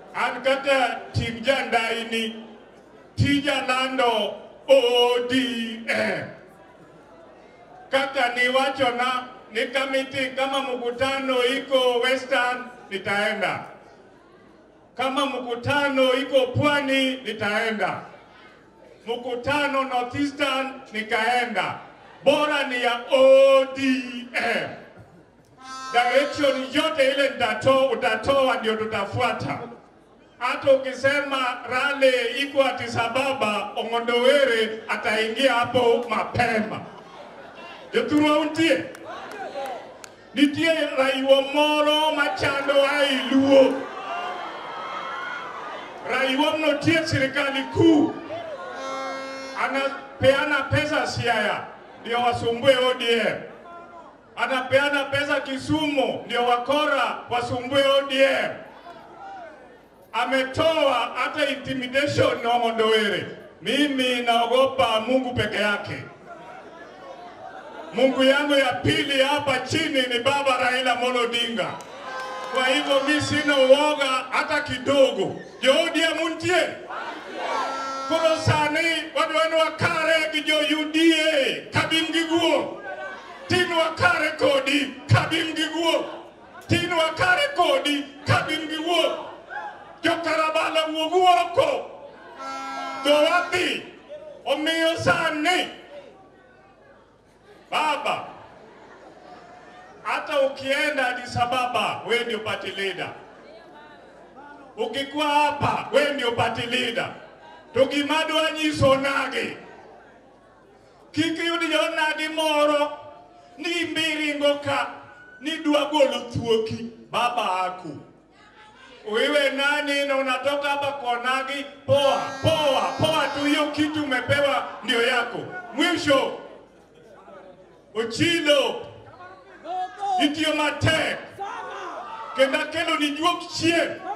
an kaka tim jandaini tija lando ODM. Kaka niwachona ni kamiti, kama mkutano iko Western nitaenda, kama mkutano iko Pwani nitaenda, mkutano Northeastern nikaenda, bora ni ya ODM. Direction yote ile nitatoa, utatoa ndio tutafuata. Hata ukisema rale iko Addis Ababa, Ong'ondowere ataingia hapo mapema. Jothurwa untie nitie raiwo moro machando ai luo raiwo no tie serikali kuu anapeana pesa Siaya ndio wasumbue ODM, anapeana pesa Kisumu ndio wakora wasumbue ODM ametoa hata intimidation na Ong'ondowere. Mimi naogopa Mungu peke yake. Mungu yangu ya pili hapa chini ni baba Raila Amolo Odinga. Kwa hivyo mi sina uoga hata kidogo. Jo ODM untie koro sani wadwa ni wakare gi jo UDA kabim gi guo tin wakare kodi kabim gi guo tin wakare kodi kabim gi guo jokarabala wuog oko dho wadhi omiyo sani baba hata ukienda Addis Ababa wewe ndio party leader ukikuwa hapa wewe ndio party leader to gima dwa nyiso nage kik yud jonagi moro ni miringo ka ni dwa golo thuoki baba aku wewe nani na unatoka hapa konagi poa poa poa tu hiyo kitu umepewa ndio yako mwisho ochilo itiyo matek kendo akelo ni juok chien